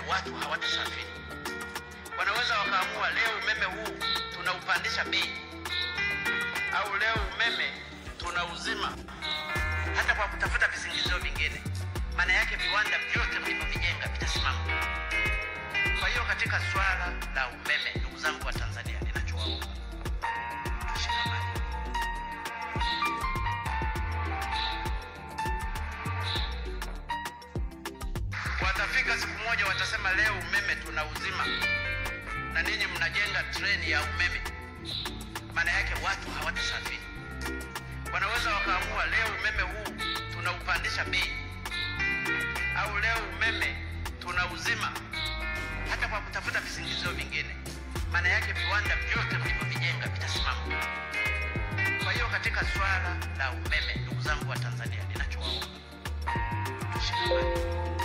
watu hawatasafiri. Wanaweza wakaamua leo umeme huu tunaupandisha bei, au leo umeme tunauzima, hata kwa kutafuta visingizio vingine. Maana yake viwanda vyote mlivyovijenga vitasimama. Kwa hiyo katika swala la umeme, ndugu zangu wa Tanzania, ninachowaomba tushikamane. Watafika siku moja watasema leo umeme tunauzima, na ninyi mnajenga treni ya umeme. Maana yake watu hawatasafiri. Wanaweza wakaamua leo umeme huu tunaupandisha bei, au leo umeme tunauzima, hata kwa kutafuta visingizio vingine. Maana yake viwanda vyote mlivyovijenga vitasimama. Kwa hiyo katika swala la umeme, ndugu zangu wa Tanzania, ninachowaomba tushikamane.